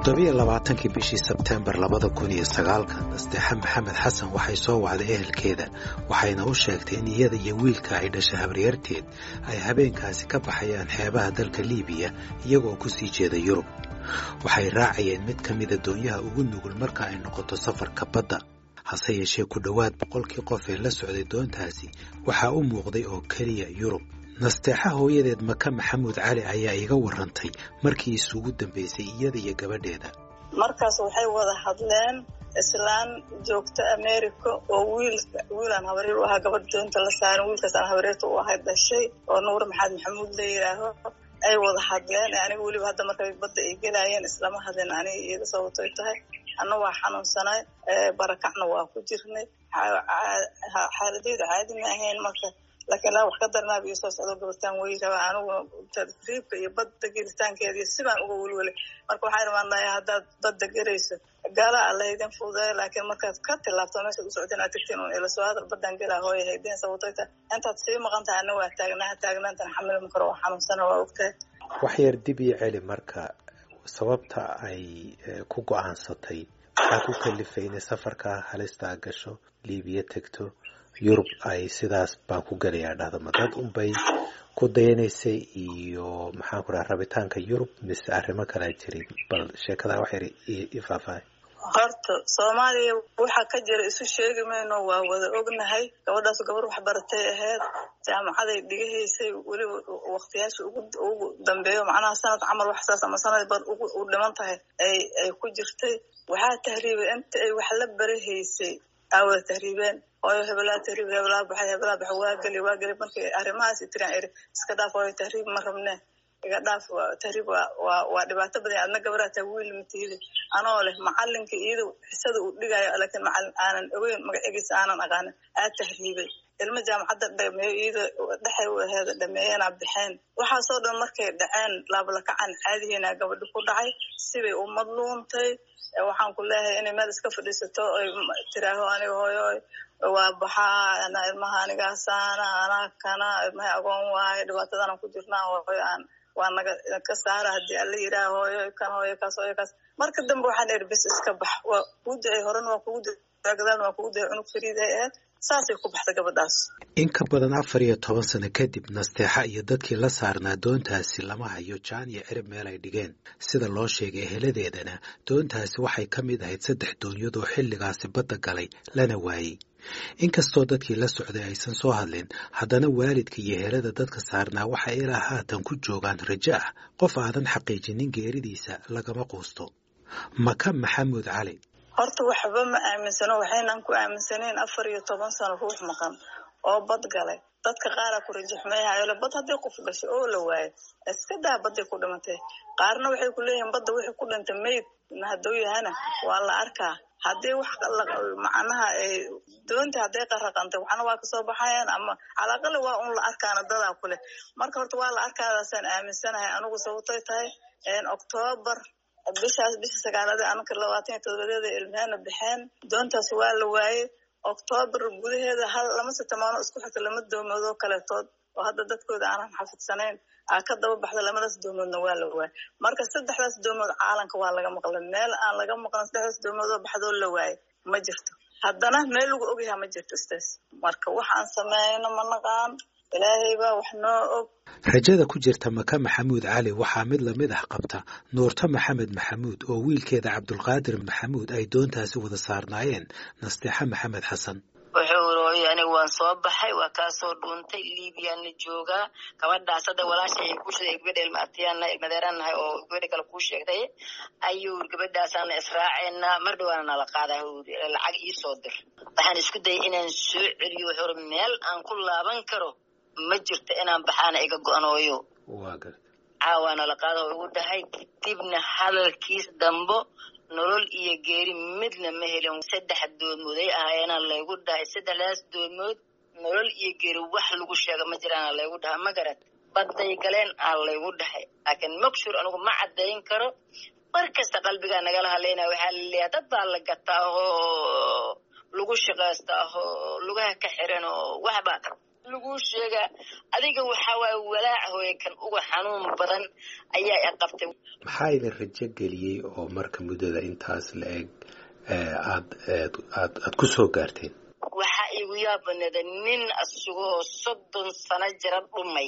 toddobiyo labaatankii bishii sebteembar labada kun iyo sagaalka nasteexa maxamed xasan waxay soo wacday ehelkeeda waxayna u sheegtay in iyada iyo wiilka ay dhashay habaryarteed ay habeenkaasi ka baxayaan xeebaha dalka liibiya iyagoo ku sii jeeda yurub waxay raacayeen mid ka mida doonyaha ugu nugul marka ay noqoto safarka badda hase yeeshee ku dhowaad boqolkii qof ee la socday doontaasi waxaa u muuqday oo keliya yurub nasteexa hooyadeed maka maxamuud cali ayaa iga warantay markii isugu dambaysay iyada iyo gabadheeda markaas waxay wada hadleen islaan joogta america oo wiilka wiilaan habaryar u ahaa gabadh doonta la saaran wiilkaas aan habaryarta u ahay dhashay oo nuur maxamed maxamuud la yidhaaho ay wada hadleen aniga weliba hadda markay badda ay gelaayeen islama hadleen aniga iyada sababtoy tahay anna waa xanuunsanay barakacna waa ku jirnay xaaladeyda caadi ma ahayn marka laakiin ilaa wax ka darnaaba iyo soo socdo gabartaan wey rabaa aniguna tadriibka iyo badda gelitaankeeda iyo sidaan uga welwelay marka waxaan imaanaya haddaad badda gelayso gaala alaydin fududeeya laakiin markaad ka tilaabto meeshaad u socota inaad tagtiin un ila soo hadal baddaan gelaa hooya haydeen sababtay tahay intaad sii maqan tahay anna waa taagnaha taagnaantan xamilma karo waa xanuunsana waa ogtahay wax yar dib iyo celi marka sababta ay ku go-aansatay maxaa ku kalifay inay safarka halistaa gasho liibiya tegto yurub ay sidaas baan ku gelayaa dhahda ma dad unbay ku dayanaysay iyo maxaan ku dhaha rabitaanka yurub mise arrimo kalaa jiray bal sheekadaa wax yar ifaafahay horta soomaaliya waxaa ka jira isu sheegi mayno waa wada ognahay gabadhaas gabar wax baratay ahayd jaamacaday dhigahaysay weliba waktiyaasha ugu dambeeyo macnaha sanad camal wax saas ama sanad bar u dhiman tahay ay ay ku jirtay waxaa tahriibay inta ay wax la barahaysay aa wada tahriibeen hooyo hebelaa tahriib hebelaa baxay hebelaa baxay waa geli waa geli markii arrimahaasi tiraan iri iska dhaaf hooyo tahriib ma rabne iga dhaaf tahriib waa waa waa dhibaato badan adna gabaraa taa wiil matihidi anoo leh macalinka iyada xisada uu dhigayo laakiin macalin aanan ogeyn magacigiisa aanan aqaanin aa tahriibay ilmo jaamacadda dhameeyo iyada dhexay u aheeda dhameeyeenaa baxeen waxaasoo dhan markay dhaceen laablakacan caadihiina gabadhi ku dhacay sibay u madluuntay waxaan ku leeyahay inay meel iska fadhiisato oy tiraaho aniga hooyo waa baxaa ana ilmaha anigaasaana anaa kana ilmahay agoon waayo dhibaatadana ku jirnaa hooyo aan waa naga ka saara haddii alla yidhaha hooyo kan hooyo kaas hooyo kaas marka dambe waxaan iri bis iska bax waa kuu da-ay horena waa kugu dagadaalna waa kugu da-ay cunug fariid ay ahayd saasay ku baxday gabadhaas in ka badan afar iyo toban sano kadib nasteexa iyo dadkii la saarnaa doontaasi lama hayo jaan iyo cirib meel ay dhigeen sida loo sheegay eheladeedana doontaasi waxay ka mid ahayd saddex dooniyad oo xilligaasi badda galay lana waayey inkastoo dadkii la socday aysan soo hadlin haddana waalidka iyo helada dadka saarnaa waxay ilaa haatan ku joogaan rajo ah qof aadan xaqiijinin geeridiisa lagama quusto maka maxamuud cali horta waxba ma aaminsano waxaynan ku aaminsanayn afar iyo toban sano ruux maqan oo bad galay dadka qaara ku rajaxmeeyahayo bad haddii qof gashay oo la waayo iska daa badday ku dhimatay qaarna waxay ku leeyihiin badda wixii ku dhintay mayd hadduu yahana waa la arkaa haddii wax macnaha doontii hadday qaraqantay waxna waa kasoo baxayaan ama calaqali waa un la arkaana dadaa kuleh marka horta waa la arkaadaasaan aaminsanahay anigu sababtay tahay octoobar bishaas bisha sagaalada anaka labaatan iyo todobadeeda ilmahena baxeen doontaas waa la waayey octoobar gudaheeda hal lama sitamaano isku xigta lama doomoodoo kaletood oo hadda dadkooda aanan xafidsanayn aa ka daba baxda lamadaas doomoodna waa la waayey marka saddexdaas doomood caalanka waa laga maqlay meel aan laga maqlan saddexdaas doomoodoo baxdoo la waayey ma jirto haddana meel lagu ogyaha ma jirto staas marka waxaan sameeyno ma naqaan ilaahay baa wax noo og rajada ku jirta maka maxamuud cali waxaa mid lamid ah qabta nuurto maxamed maxamuud oo wiilkeeda cabdulqaadir maxamuud ay doontaasi wada saarnaayeen nasteexa maxamed xasan wuxuu rooy aniga waan soo baxay waa kaasoo dhuuntay liibiyaan la joogaa gabadhaas hadda walaasha ay ku sheegay gabadha ilmaatiyaanna ilmadeeraan nahay oo gabadha kale kuu sheegtay ayuu gabadhaasaana israaceynaa mar dhawaana nala qaadaa lacag ii soo dir waxaan isku dayay inaan soo celiyo wuxuu meel aan ku laaban karo ma jirto inaan baxaana iga go-anooyo caawaana la qaada igu dhahay kadibna hadalkiis dambo nolol iyo geeri midna ma helin saddex doodmooday ahaayeena laygu dhahay saddexdaas doodmood nolol iyo geeri wax lagu sheega ma jiraana laygu dhaha magarad badday galeen aa laygu dhahay laakiin makshuur anigu ma caddayn karo mar kasta qalbigaa nagala hadlaynaya waxaa laleeyahay dad baa la gataa oo lagu shaqaystaa oo lugaha ka xiran oo waxba lagu sheegaa adiga waxaa waaye walaac hooye kan uga xanuun badan ayaa i qabtay maxaa idin rajo geliyey oo marka muddada intaas la eg aad aad aad ku soo gaarteen waxaa igu yaabaneeda nin asagoo soddon sano jira dhumay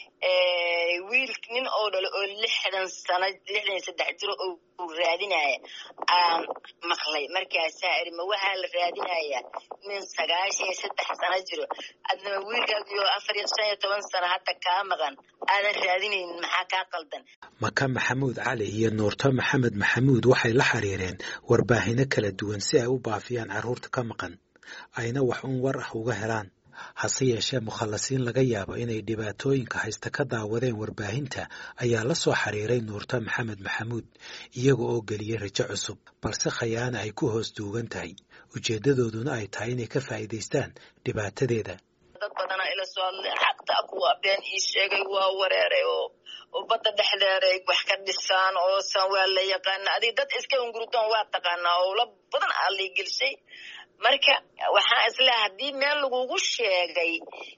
wiil nin oo dhalo oo lixdan sano lixdan iyo saddex jiro oo raadinaya aan maqlay markaasaa iri ma waxaa la raadinayaa nin sagaashan iyo saddex sano jiro adnama wiilkaagiyo afar iyo shan iyo toban sano hadda kaa maqan aadan raadinaynin maxaa kaa qaldan maka maxamuud cali iyo nuurto maxamed maxamuud waxay la xiriireen warbaahino kala duwan si ay u baafiyaan carruurta ka maqan ayna wax un war ah uga helaan hase yeeshee mukhallasiin laga yaabo inay dhibaatooyinka haysta ka daawadeen warbaahinta ayaa la soo xiriiray nuurto maxamed maxamuud iyaga oo geliyey rajo cusub balse khayaana ay ku hoos duugan tahay ujeeddadooduna ay tahay inay ka faa'iidaystaan dhibaatadeeda dad badana ila soo hadlay xaqta kuwa been ii sheegay waa wareeray oo oo badda dhexdeeday wax ka dhisaan oo san waa la yaqaana adig dad iska ungurdoon waa taqaanaa oo la badan aa lay gelshay marka waxaa isle haddii meel lagugu sheegay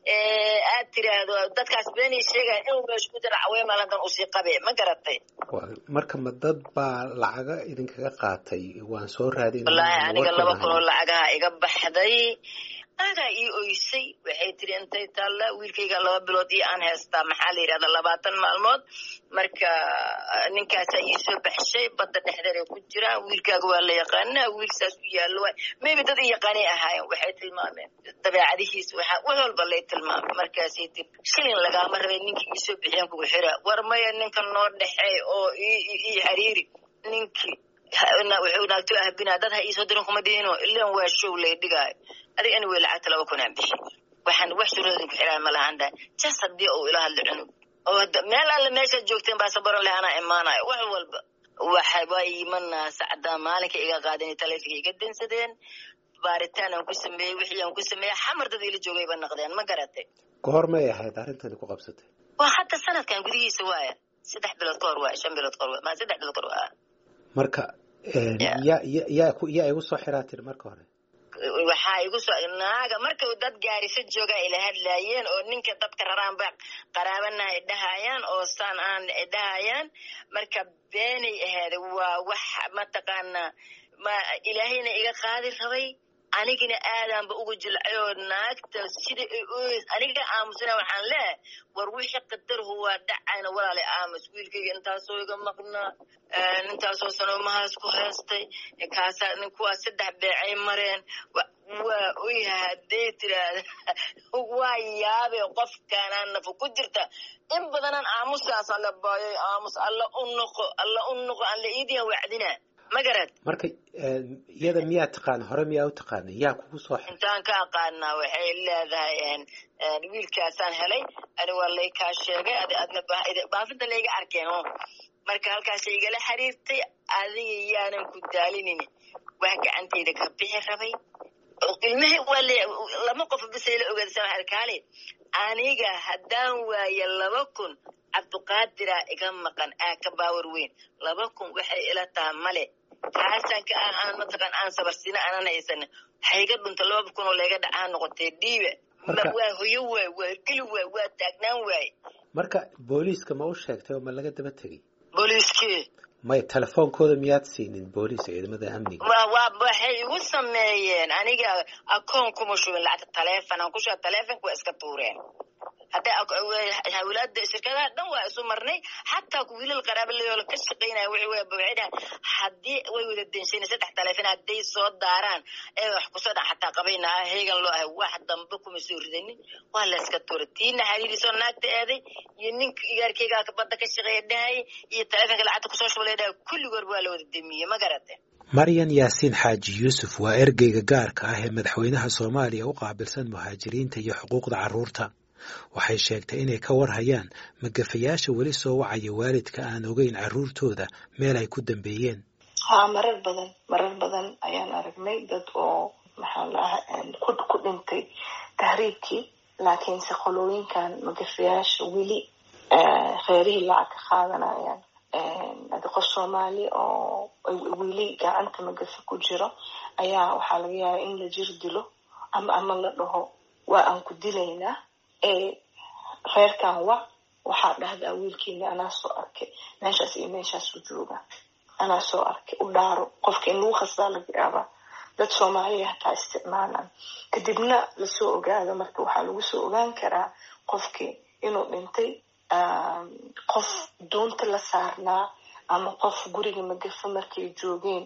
aad tiraahdo dadkaas beenay sheegayan inuu meesha ku jira cawey maalintan usii qabe ma garatay marka ma dad baa lacaga idinkaga qaatay waan soo raadin wallaahi aniga laba kunoo lacagaha iga baxday aagaa ii oysay waxay tiri intay taalla wiilkayga laba bilood iyo aan haystaa maxaa la yidhahda labaatan maalmood marka ninkaasaa ii soo baxshay badda dhexdeeda ku jiraan wiilkaaga waa la yaqaanaa wiil saas u yaallo waay maybe dad i yaqaanay ahaayeen waxay tilmaameen dabeecadihiis waxaa wax walba lay tilmaamay markaasay tiri shilin lagaama rabay ninkii ii soo bixiyaan kugu xira war maya ninka noo dhexeey oo ii xiriiri ninkii wuxuu naagto ahbinaa dad ha iisoo dirin kuma dhihino ilan waa show lay dhigaayo adig anyway lacagta laba kun aan bixi waxaan wax shuruudin ku xidhaan ma lahan dhahay jas haddii uu ila hadlo cunug oo meel alle meeshaad joogteen baa sabaran leh anaa imaanayo wax walba waxa waa iimanaa sacdaa maalinka iga qaadeen taleefonka iga dansadeen baaritaan aan ku sameeyey wixii aan ku sameeyey xamar dad ila joogay ba naqdeen ma garatay goor may ahayd arrintani ku qabsatay waa hadda sanadkan gudihiisa waaya saddex bilood ka hor waaya shan bilood ka hor waaya maa saddex bilood ka hor waaya marka yaa yaa yaa igu soo xiraa tiri marka hore waxaa igu soo naaga marka dad gaarisa joogaa ila hadlaayeen oo ninka dadka raraanba qaraabana ay dhahayaan oo saan aan ay dhahayaan marka beenay ahayd waa wax mataqaanaa ma ilaahayna iga qaadi rabay anigina aadaanba uga jilcay oo naagta sida ay oys aniga aamusana waxaan leehay war wixii qadarhu waa dhacayna walaalay aamus wiilkayga intaasoo iga maqnaa intaasoo sanoomahaas ku haystay kaasaa ninkuwaas saddex beecay mareen waa oyha hadday tiraahda waa yaabe qofkaanaa nafa ku jirta in badanaan aamusaas alla baayay aamus alla u noqo alla u noqo aan la iidiya wacdina ma garad marka iyada miyaa taqaana hore miyaa u taqaana yaa kugu soo xir intaan ka aqaanaa waxay leedahay wiilkaasaan helay ani waa lay kaa sheegay ad adna baafinta layga arkeen o marka halkaasay igala xiriirtay adiga yaanan ku daalinin wax gacantayda ka bixi rabay ilmaha waa lama qof bisay la ogaadasa alkaale aniga haddaan waaye laba kun cabduqaadiraa iga maqan aa ka baawar weyn laba kun waxay ila taha male kaasaan ka aan mataqaan aan sabarsina aanan haysan hayga dhunta laba kun oo layga dhacaa noqotay dhiibe waa hoyo waay waa geli waay waa taagnaan waay marka booliiska ma u sheegtay oo ma laga daba tegey booliiskee may telefoonkooda miyaad siinin booliiska ciidamada amniga waa waxay igu sameeyeen aniga akoon kuma shubin lacagta taleefon aan ku shuba taleefonka waa iska tuureen hadda hawlaada shirkadaha dhan waa isu marnay xataa wiilal qaraaba layoola ka shaqaynaya wixii waa waxay dhahan haddii way wada denshayn saddex taleefon hadday soo daaraan ee wax kusoo dhan xataa qabayna ah heegan loo ahay wax dambe kuma soo ridanin waa la iska tuuray tiina xariirisoo naagta eeday iyo ninka igaarkeygaa badda ka shaqeeya dhahayay iyo taleefonka lacagta kusoo shubay dhahay kulligood waa la wada demiyey ma garate maryan yaasiin xaaji yuusuf waa ergeyga gaarka ah ee madaxweynaha soomaaliya u qaabilsan muhaajiriinta iyo xuquuqda carruurta waxay sheegtay inay ka warhayaan magafayaasha weli soo wacaya waalidka aan ogeyn carruurtooda meel ay ku dambeeyeen haa marar badan marar badan ayaan aragnay dad oo maxaan lahaa ku dhintay tahriibkii laakiinse qolooyinkan magafayaasha weli reerihii lacag ka qaadanayaan qof soomaali oo weli gacanta magafa ku jiro ayaa waxaa laga yaabaa in la jir dilo ama ama la dhaho waa aan ku dilaynaa reerkan wa waxaa dhahdaa wiilkiina anaa soo arkay meeshaas iyo meeshaasu jooga anaa soo arkay u dhaaro qofka in lagu khasbaa laga yaabaa dad soomaaliya hataa isticmaalaan kadibna lasoo ogaado marka waxaa lagu soo ogaan karaa qofkii inuu dhintay qof doonta la saarnaa ama qof guriga magafo markay joogeen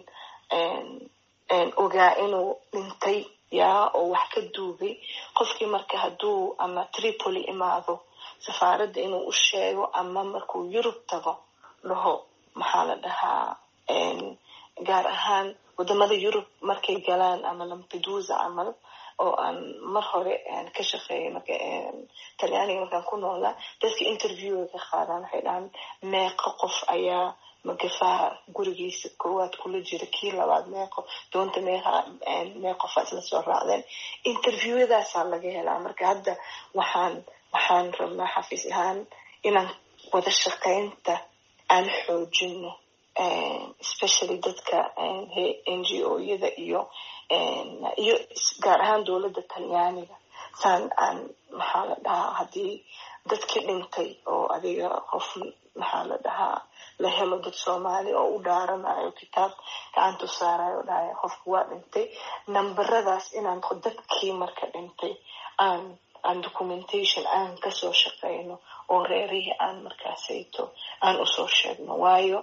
ogaa inuu dhintay yaa oo wax ka duugay qofkii marka hadduu ama tripoli imaado safaaradda inuu u sheego ama markuu yurub tago dhaho maxaa la dhahaa gaar ahaan wadamada yurub markay galaan ama lampedusa camal oo aan mar hore ka shaqeeyay marka talyaaniga markaan ku noolaa dadka interviewga ka qaadaan waxay dhahaan meeqo qof ayaa magafaha gurigiisa koowaad kula jira kii labaad meeqo doonta meeqa meeqofa isla soo raacdeen interviewyadaasaa laga helaa marka hadda waxaan waxaan rabnaa xafiis ahaan inaan wada shaqaynta aan xoojino especially dadka n g o yada iyo iyo gaar ahaan dowladda talyaaniga saan aan maxaa la dhahaa haddii dadkii dhintay oo adiga qof maxaa la dhahaa la helo dad soomaali oo u dhaaranayo kitaab gacantu saarayo o dhahaya qofka waa dhintay namberadaas inaan dadkii marka dhintay aan aan documentation aan kasoo shaqeyno oo reerihii aan markaasayto aan usoo sheegno waayo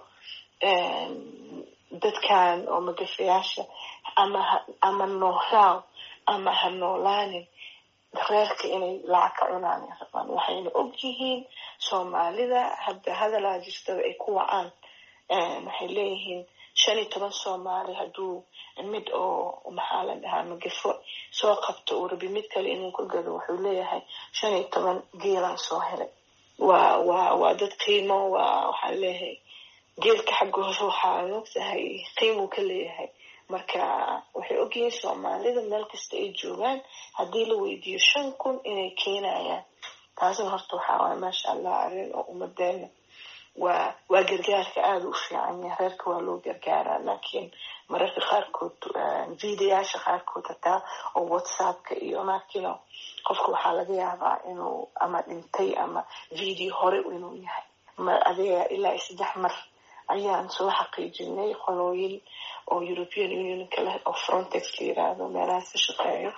dadkan oo magafayaasha ama ama noolaaw ama ha noolaanin reerka inay lacag ka cunaan ay rabaan waxayna og yihiin soomaalida hadda hadalaa jirtada ay ku wacaan waxay leeyihiin shan iyo toban soomaali hadduu mid oo maxaa la dhahaa magafo soo qabto uu rabi mid kale inuu ka gado wuxuu leeyahay shan iyo toban geelaan soo helay waa waa waa dad qiimo waa waxaa leeyahay geelka xaggooda waxaa mogtahay qiimuu ka leeyahay marka waxay ogyihiin soomaalida meel kasta ay joogaan haddii la weydiiyo shan kun inay keenayaan taasna horta waxaa waaya maasha allah arrin oo ummadeena waa waa gargaarka aada u fiican yahay reerka waa loo gargaaraa laakiin mararka qaarkood videoyaasha qaarkood hataa oo whatsappka iyo markino qofka waxaa laga yaabaa inuu ama dhintay ama video hore inuu yahay adiga ilaa iyo saddex mar ayaan soo xaqiijinay qolooyin oo european unionka leh oo frontex la yiraahdo meelahaas ka shaqeeyo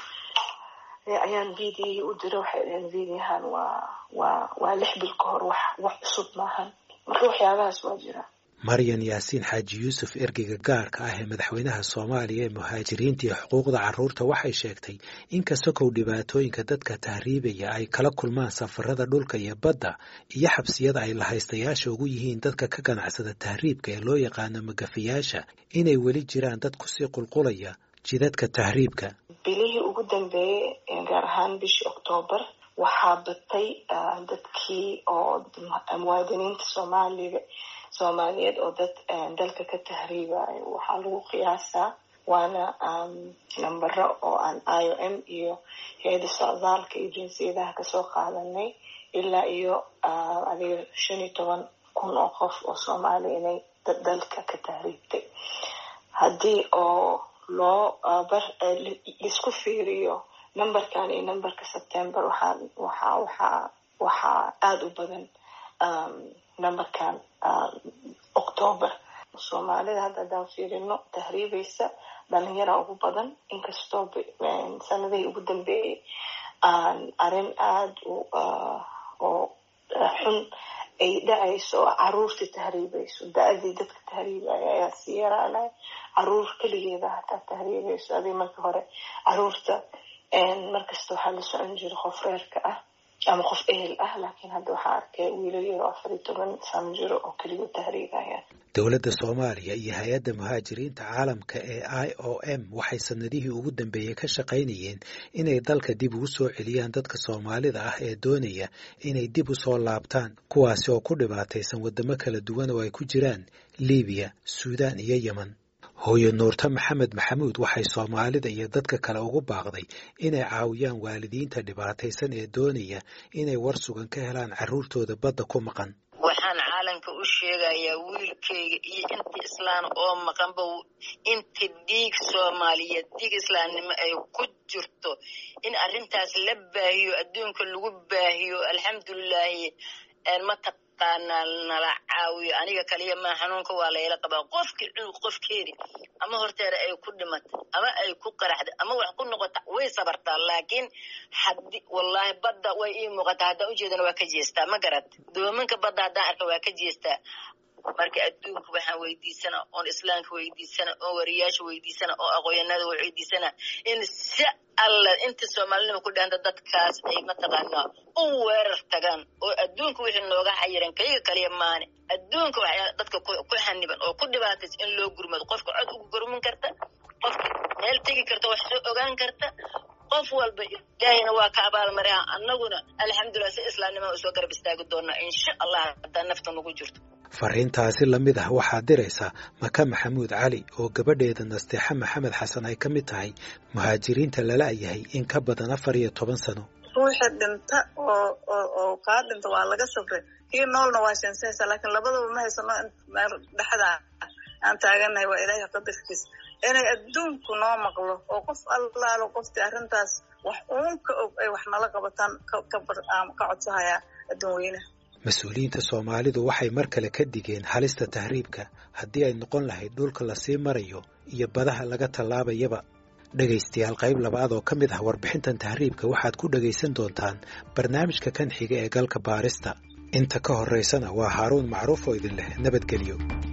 ayaan videohii u dira waxay dhaheen videohan waa waa waa lix bil ka hor wax wax cusub maahan marka waxyaabahaas waa jira maryan yaasiin xaaji yuusuf ergeyga gaarka ah ee madaxweynaha soomaaliya ee muhaajiriinta iyo xuquuqda carruurta waxay sheegtay in kastokow dhibaatooyinka dadka tahriibaya ay kala kulmaan safarada dhulka iyo badda iyo xabsiyada ay lahaystayaasha ugu yihiin dadka ka ganacsada tahriibka ee loo yaqaano magafayaasha inay weli jiraan dad kusii qulqulaya jidadka tahriibka bilihii ugu dambeeyey gaar ahaan bishii oktoobar waxaa batay dadkii oo muwaadiniinta soomaaliga soomaaliyeed oo dad dalka ka tahriibayo waxaa lagu qiyaasaa waana nambaro oo aan i o m iyo hay-ada socdaalka iyo jinsiyadaha kasoo qaadanay ilaa iyo adiga shan iyo toban kun oo qof oo soomaaliya inay dalka ka tahriibtay haddii oo loo laisku fiiriyo numberkan iyo numberka september waxaa waxaa waxaa waxaa aada u badan numberkan octoober soomaalida hadda haddaan fiirino tahriibaysa dhalinyara ugu badan inkastoo sanadihii ugu dambeeyey aan arrin aada oo xun ay dhacayso oo caruurtii tahriibayso da-adii dadka tahriibaya ayaa sii yaraanaya caruur keligeeda hataa tahriibayso adig marka hore caruurta markasta waxaa la socon jira qof reerka ah ama qof ehel ah laakiin hadda waxaa arkay wiilal yaro afar iyo toban sano jiro oo keligu tahriibaya dowladda soomaaliya iyo hay-adda muhaajiriinta caalamka ee i o m waxay sanadihii ugu dambeeyey ka shaqaynayeen inay dalka dib ugu soo celiyaan dadka soomaalida ah ee doonaya inay dib u soo laabtaan kuwaasi oo ku dhibaataysan waddamo kala duwan oo ay ku jiraan libiya suudaan iyo yemen hooyo nuurta maxamed maxamuud waxay soomaalida iyo dadka kale ugu baaqday inay caawiyaan waalidiinta dhibaataysan ee doonaya inay war sugan ka helaan carruurtooda badda ku maqan waxaan caalamka u sheegayaa wiilkayga iyo inta islaan oo maqanba inta dhiig soomaaliyeed dhiig islaamnimo ay ku jirto in arrintaas la baahiyo adduunka lagu baahiyo alxamdulilaahi mataqaanaa nala caawiyo aniga kaliya maa xanuunka waa layla qabaa qofkii cunug qofkeedi ama horteeda ay ku dhimatay ama ay ku qaraxday ama wax ku noqota way sabartaa laakiin hadi wallaahi badda way ii muuqataa haddaan ujeedana waa ka jeestaa ma garad doominka badda haddaan arka waa ka jeestaa marka adduunka waxaan weydiisana oon islaamka weydiisana oon wariyaasha weydiisana oo aqoonyanada weydiisana in si alla inta soomaalinima ku dhahanta dadkaas ay mataqaanaa u weerar tagaan oo adduunka wixii nooga xayiran kayga kaliya maane adduunka waxyaa dadka ku xaniban oo ku dhibaataysa in loo gurmado qofka cod ugu gurmin karta qofka meel tegi karta wax soo ogaan karta qof walba ilaahayna waa ka abaalmariha annaguna alxamdulilah si islaamnimada usoo garab istaagi doonaa insha allah haddaa nafta nagu jirto fariintaasi la mid ah waxaa diraysa maka maxamuud cali oo gabadheeda nasteexa maxamed xasan ay ka mid tahay muhaajiriinta lala yahay in ka badan afar iyo toban sano ruuxi dhinta oo oo oo kaa dhinta waa laga sabray kii noolna waa sheensanaysaa laakiin labadaba ma haysano meel dhexda aan taaganahay waa ilaahay qadarkiis inay adduunku noo maqlo oo qof allaalo qoftii arrintaas wax uun ka og ay wax nala qabataan ka codsahayaa adduun weynaha mas-uuliyiinta soomaalidu waxay mar kale ka digeen halista tahriibka haddii ay noqon lahayd dhulka lasii marayo iyo badaha laga tallaabayaba dhegaystayaal qayb labaad oo ka mid ah warbixintan tahriibka waxaad ku dhegaysan doontaan barnaamijka kan xiga ee galka baarista inta ka horraysana waa haaruun macruuf oo idin leh nabadgelyo